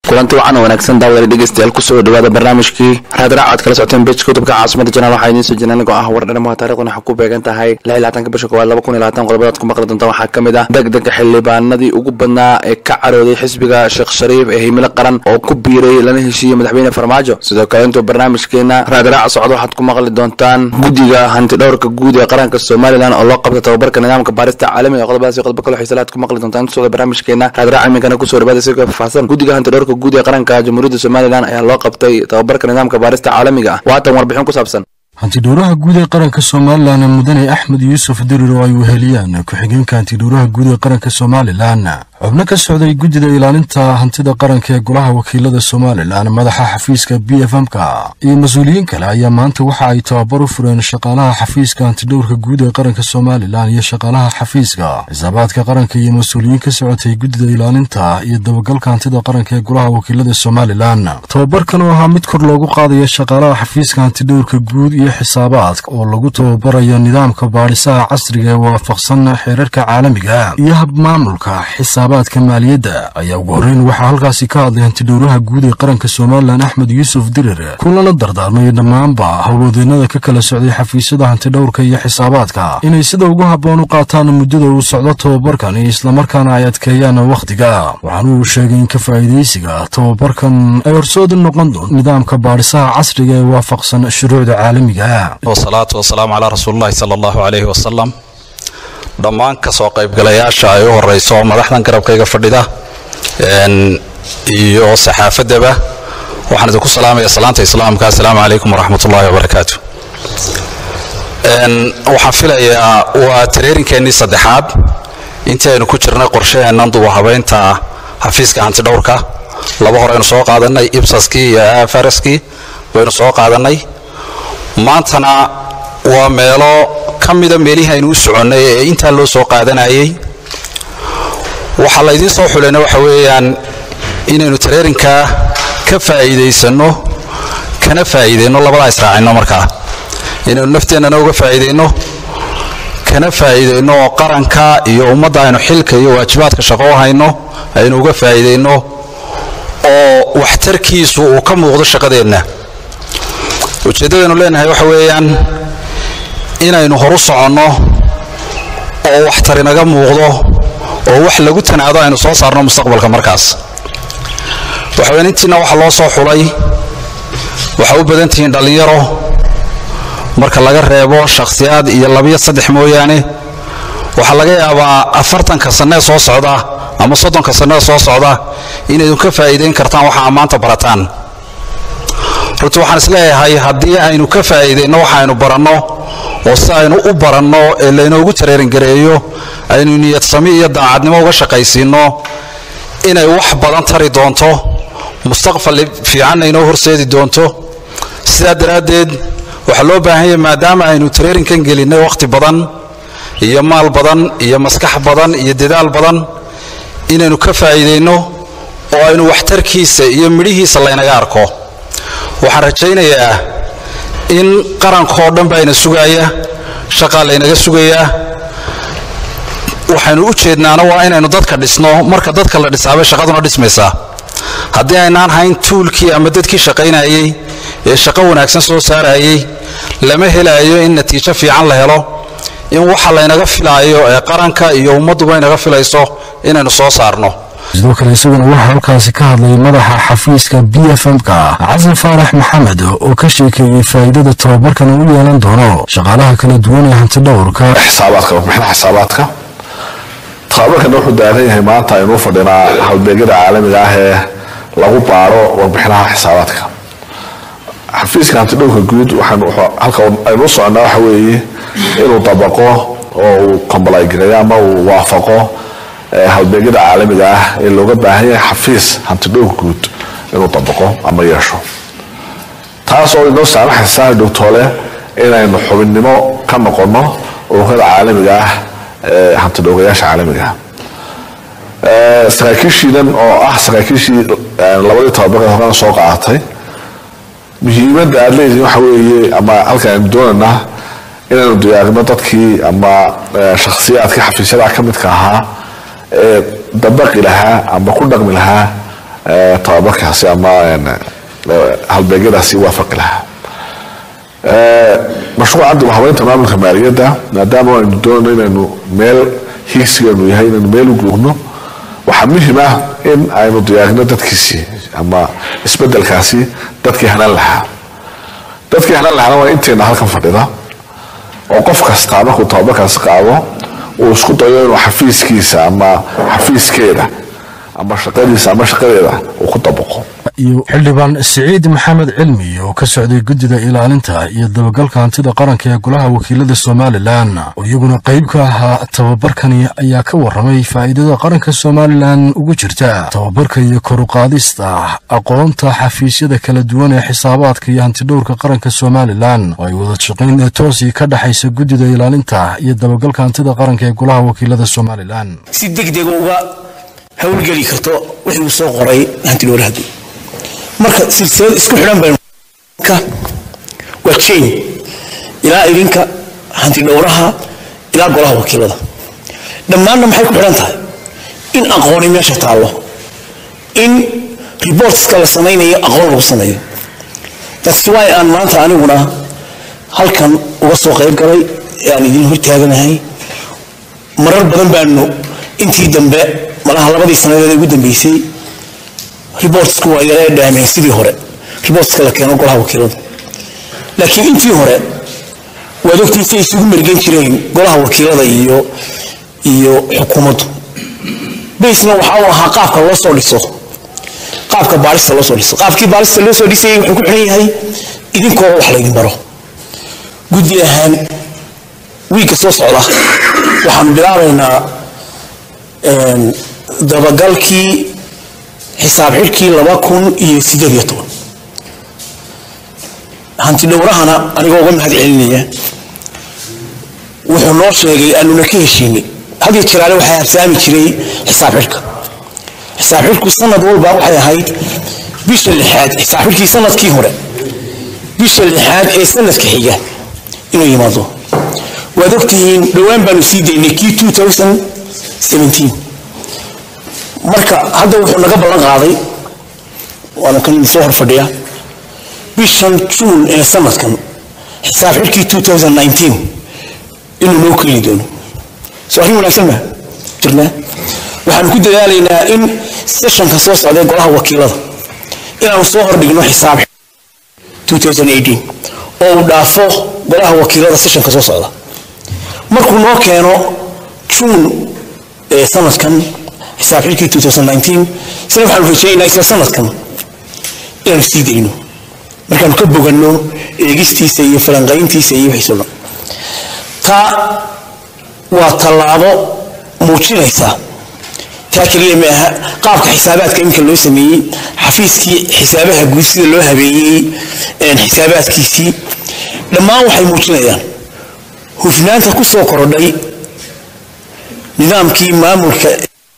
kulanti wacan oo wanaagsan daawada dhegeystayaal kusoo dhawaada barnaamijkii raadraac aad kala socoteen bejka kutubka caasimada janaal waxaa idiin soo jirna anigoo ah wardhanimo taarikhdan waxaa ku beegan tahay laatanka bisha koowaad laba kun iyo labaatan qodobadaad ku maqli doonta waxaa ka mid ah degdega xildhibaanadii ugu badnaa ee ka carooday xisbiga sheekh shariif ee himilo qaran oo ku biiray lana heshiiyey madaxweyne farmaajo sidoo kale intuu barnaamijkeena raadraac socdo waxaad ku maqli doontaan guddiga hantidhowrka guud ee qaranka somalilan oo loo qabta tababarka nidaamka baarista caalamiga qodobadaas iyo qodobo kale xiisalaad ku maqli doontaan intuu socdo barnaamijkeena raadraac iminkana kusoo dhawaada si faahfaahsan guddiga hantidhowrka guud ee qaranka jamhuuriyadda somalilan ayaa loo qabtay tababarka nidaamka baarista caalamiga ah waatan warbixin ku saabsan hantidhowraha guud ee qaranka somalilan mudane axmed yuusuf dirir oo ay weheliyaan ku-xigeenka hantidhowraha guud ee qaranka somalilan xubno ka socday guddida ilaalinta hantida qaranka ee golaha wakiilada somalilan madaxa xafiiska b f m-ka iyo mas-uuliyiin kale ayaa maanta waxa ay tababar u fureen shaqaalaha xafiiska hantidhowrka guud ee qaranka somalilan iyo shaqaalaha xafiiska xisaabaadka qaranka iyo mas-uuliyiin ka socotay guddida ilaalinta iyo dabagalka hantida qaranka ee golaha wakiilada somalilan tababarkan oo ahaa mid kor loogu qaadaya shaqaalaha xafiiska hantidhowrka guud iyo xisaabaadka oo lagu tababarayo nidaamka baadhisaha casriga ee waafaqsan xeerarka caalamiga iyo habmaamulka xisaabaadka maaliyadda ayaa ugu horreyn waxaa halkaasi ka hadlay hantidhowraha guud ee qaranka somalilan axmed yuusuf dirir kulana dardaarmay dhammaanba howlwadeennada ka kala socday xafiisyada hantidhowrka iyo xisaabaadka inay sida ugu habboon u qaataan muddada uu socdo tababarkan iyo islamarkaana ay adkeeyaan wakhtiga waxaana uu sheegay in ka faa'iidaysiga tababarkan ay horsoodi noqon doon nidaamka baadhisaha casriga ee waafaqsan shuruucda caalamiga wasalaatu wasalaamu calaa rasuulillahi sala allahu calayhi wasalam dhammaan kasoo qaybgalayaasha ay u horeyso madaxdan garabkayga fadhida iyo saxaafadaba waxaan idinku salaamaya salaanta islaamka assalaamu calaykum waraxmat ullahi wabarakaatu waxaan filayaa waa tareerinkeenii saddexaad intii aynu ku jirnay qorshaheennan duba habeynta xafiiska hantidhowrka laba hore aynu soo qaadanay ibsaskii iyo faraskii baynu soo qaadanay maantana waa meelo ka mida meelihii aynu u soconnay ee intaa loo soo qaadanayay waxaa laydiin soo xulayna waxa weeyaan inaynu tareerinkaa ka faa'iidaysanno kana faa'iidayno labadaa israacinno markaa inaynu nafteennana uga faa'iidayno kana faa'iidayno oo qaranka iyo ummadda aynu xilka iyo waajibaadka shaqo u hayno aynu uga faa'iidayno oo waxtarkiisu uu ka muuqdo shaqadeenna ujeeddadaynu leenahay waxa weeyaan inaynu horu soconno oo waxtar inaga muuqdo oo wax lagu tanaado aynu soo saarno mustaqbalka markaas waxaweyan intiina waxa loo soo xulay waxaa u badan tihiin dhallinyaro marka laga reebo shakhsiyaad iyo labiyo saddex mooyaane waxaa laga yaabaa afartanka sannee soo socda ama soddonka sannee soo socda inaydun ka faa'iidayn kartaan waxa ammaanta barataan runtii waxaan isleeyahay haddii aynu ka faa'iidayno waxaaynu baranno oo si aynu u baranno ee laynoogu tareeringareeyo aynu niyadsami iyo daacadnimo uga shaqaysiinno inay wax badan tari doonto mustaqbal fiicanna inoo horseedi doonto sidaa daraaddeed waxaa loo baahan yahay maadaama aynu tareerinkan gelinnay wakhti badan iyo maal badan iyo maskax badan iyo dadaal badan inaynu ka faa'iidayno oo aynu waxtarkiisa iyo midhihiisa laynaga arko waxaan rajaynayaa in qarankoo dhan baa ina sugaaya shaqaa laynaga sugayaa waxaynu u jeednaana waa inaynu dadka dhisno marka dadka la dhisaabay shaqaduna dhismaysaa haddii aynaan hayn tuulkii ama dadkii shaqaynayey ee shaqo wanaagsan soo saarayey lama helaayo in natiijo fiican la helo in waxa laynaga filaayo ee qaranka iyo ummadduba inaga filayso inaynu soo saarno sidoo kale isaguna waxaa halkaasi ka hadlay madaxa xafiiska b f m-ka xasan faarax maxamed oo ka sheekeeyey faa'iidada tababarkan uu u yeelan doono shaqaalaha kala duwan ee hantidhowrka xisaabaadka warbixinaha xisaabaadka tababarkana wuxuu daaran yahay maanta aynuu fadhinaa halbeegyada caalamiga ah ee lagu baaro warbixinaha xisaabaadka xafiiska hantidhowrka guud halka aynuu soconnaa waxa weeye inuu dabaqo oo uu kombalaygareeyo ama uu waafaqo halbeegyada caalamiga ah ee looga baahan yahay xafiis hantidhowrka guud inuu dabaqo ama yeesho taas oo inoo saamaxaysa dhowtoole inaynu xubinnimo ka noqonno ururada caalamiga ah ee hantidhowrayaasha caalamiga ah saraakiishiidan oo ah saraakiishii labadii tababarka horena soo qaadatay muhiimadda aada leedihin waxa weeye ama halkan aynu doonaynaa inaynu diyaarino dadkii ama shakhsiyaadkii xafiisyada ka midka ahaa ee dabaqi lahaa ama ku dhaqmi lahaa tababarkaasi ama halbeegyadaasi waafaqi lahaa mashruuca dib habeynta maamulka maaliyadda maadaama aynu doonayno inaynu meel hiigsigeenu yahay inaynu meel u guurno waxaa muhim ah in aynu diyaarino dadkiisii ama isbedelkaasi dadkii hanan lahaa dadkii hanan lahaana waa inteena halkan fadhida oo qof kastaa markuu tababarkaasi qaado uu isku dayo inuu xafiiskiisa ama xafiiskeeda ama shaqadiisa ama shaqadeeda uu ku dabaqo iyo xildhibaan siciid maxamed cilmi oo ka socday guddida ilaalinta iyo dabagalka hantida qaranka ee golaha wakiilada somalilan oo iyaguna qayb ka ahaa tababarkani ayaa ka warramay faa'iidada qaranka somalilan ugu jirta tababarka iyo koruqaadista aqoonta xafiisyada kala duwan ee xisaabaadka iyo hantidhowrka qaranka somalilan oo ay wada shaqayn ee toosii ka dhexaysa guddida ilaalinta iyo dabagalka hantida qaranka ee golaha wakiilada somalilan si degdega uga howlgeli karto wixii uu soo qoray hantidhowrahadu marka silsilad isku xidhan baynu waa chain ilaa idinka hanti dhowraha ilaa golaha wakiilada dhammaanna maxay ku xidhan tahay in aqooni meesha taallo in reportska la samaynayo aqoon lagu sameeyo that's why aan maanta aniguna halkan uga soo qayb galay ee aan idin hortaaganahay marar badan baanu intii dambe malaha labadii sanadeed ugu dambeysay reportsku waa yaree dhaameen sidii hore reportska la keeno golaha wakiilada laakiin intii hore waad ogtiisa isugu mergen jireen golaha wakiilada iyo iyo xukuumaddu basna waxa uu ahaa qaabka loo soo dhiso qaabka baarista loo soo dhiso qaabkii baarista loo soo dhisayay wuxuu ku xiran yahay idinkoo wax laydin baro guddi ahaan wiigga soo socda waxaanu bilaabaynaa dabagalkii xisaab xidhkii laba kun iyo sideed iyo toban hanti dhowrahana anigoo uga mahad celinaya wuxuu noo sheegay aanuna ka heshiinay hadiyo jiraale waxaa habsaami jiray xisaab xidhka xisaab xidhku sanad walba waxay ahayd bisha lixaad xisaab xidhkii sanadkii hore bisha lixaad ee sanadka xiga inuu yimaado waad ogtihiin dhowaan baanu sii daynay kii two thousand seventeen marka hadda wuxuu naga ballan qaaday waana kan soo hor fadhiya bishan juun ee sanadkan xisaab xidhkii two thousand nineteen inuu noo keeni doono soo arrin wanaagsan ma jirnaa waxaanu ku dadaalaynaa in sessionka soo socday golaha wakiilada inaanu soo hordhigno xisaab 2018 oo uu dhaafo golaha wakiilada sessionka soo socda markuu noo keeno juun ee sanadkan xisaab xilkii 2019 isna waxaanu rajaynaynaa isla sanadkan inaanu sii dayno markaanu ka boganno eegistiisa iyo falanqayntiisa iyo wixiisoo dhan taa waa tallaabo muujinaysa taa keliya ma aha qaabka xisaabaadka iminka loo sameeyey xafiiskii xisaabaha guud sida loo habeeyey xisaabaadkiisii dhammaan waxay muujinayaan hufnaanta ku soo korodhay nidaamkii maamulka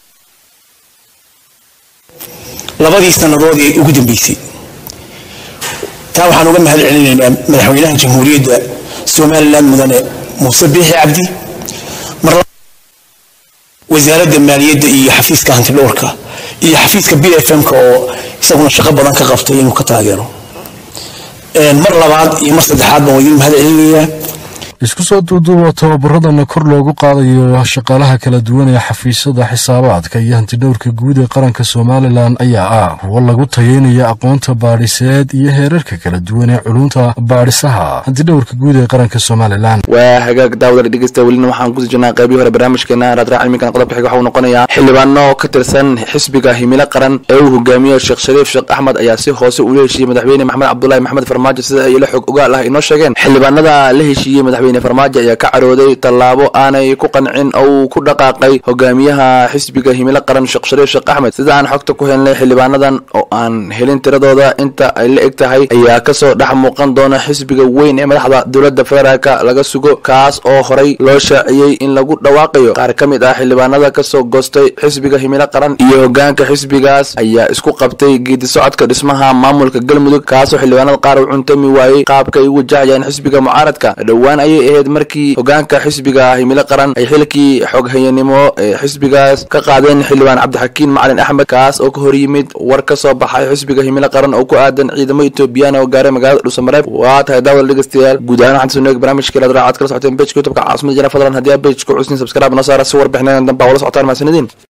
labadii sannadood ee ugu dambeysay taa waxaan uga mahad celinaynaa madaxweynaha jamhuuriyadda somalilan mudane muuse biixi cabdi mar wasaaradda maaliyadda iyo xafiiska hantidhowrka iyo xafiiska b f m-ka oo isaguna shaqo badan ka qabtay inuu ka taageero mar labaad iyo mar saddexaad baan idin mahad celinayaa isku soo duuduuba tababaradana kor loogu qaadayo shaqaalaha kala duwan ee xafiisyada xisaabaadka iyo hantidhowrka guud ee qaranka somalilan ayaa ah kuwo lagu tayeynayo aqoonta baadhiseed iyo heerarka kala duwan ee culunta baadhisaha hantidhowrka guud ee qaranka somalilan waa hagaag daawada dhegeysta welina waxaan kusii jirnaa qaybii hore barnaamijkeena raadraac cilmigan qodobka xiga waxa uu noqonayaa xildhibaano ka tirsan xisbiga himilo qaran ee uu hogaamiyo sheekh shariif sheekh axmed ayaa si hoose ula heshiiyey madaxweyne maxamed cabdulaahi maxamed farmaajo sida ay la xog ogaal ah inoo sheegeen xildhibaanada la heshiiyey madaxweyne farmaajo ayaa ka carooday tallaabo aanay ku qancin oo uu ku dhaqaaqay hogaamiyaha xisbiga himilo qaran sheekh shariif sheekh axmed sida aan xogta ku helnay xildhibaanadan oo aan helin tiradooda inta ay la eg tahay ayaa kasoo dhex muuqan doona xisbiga weyn ee madaxda dowladda federaalka laga sugo kaas oo horay loo shaaciyey in lagu dhawaaqayo qaar ka mid ah xildhibaanada kasoo goostay xisbiga himilo qaran iyo hogaanka xisbigaas ayaa isku qabtay geedi socodka dhismaha maamulka galmudug kaasoo xildhibaanada qaar u cuntami waayey qaabka ay u wajahayaan xisbiga mucaaradka dhowaan ayay ayay ahayd markii hogaanka xisbiga himilo qaran ay xilkii xoghayanimo ee xisbigaas ka qaadeen xildhibaan cabdixakiin macalin axmed kaas oo ka hor yimid war ka soo baxay xisbiga himilo qaran oo ku aadan ciidamo etoobiyaan oo gaaray magaalada dhuusamareeb waa tahay daawada dhegeystayaal guud ahaan waxaan soo barnaamijka raad raacad kala socoteen bejka youtubeka caasimada jana fadlan haddii aa bejka cusnin subscribe noo saara si warbixinadan dambe aa wala socotaan mahadsanidin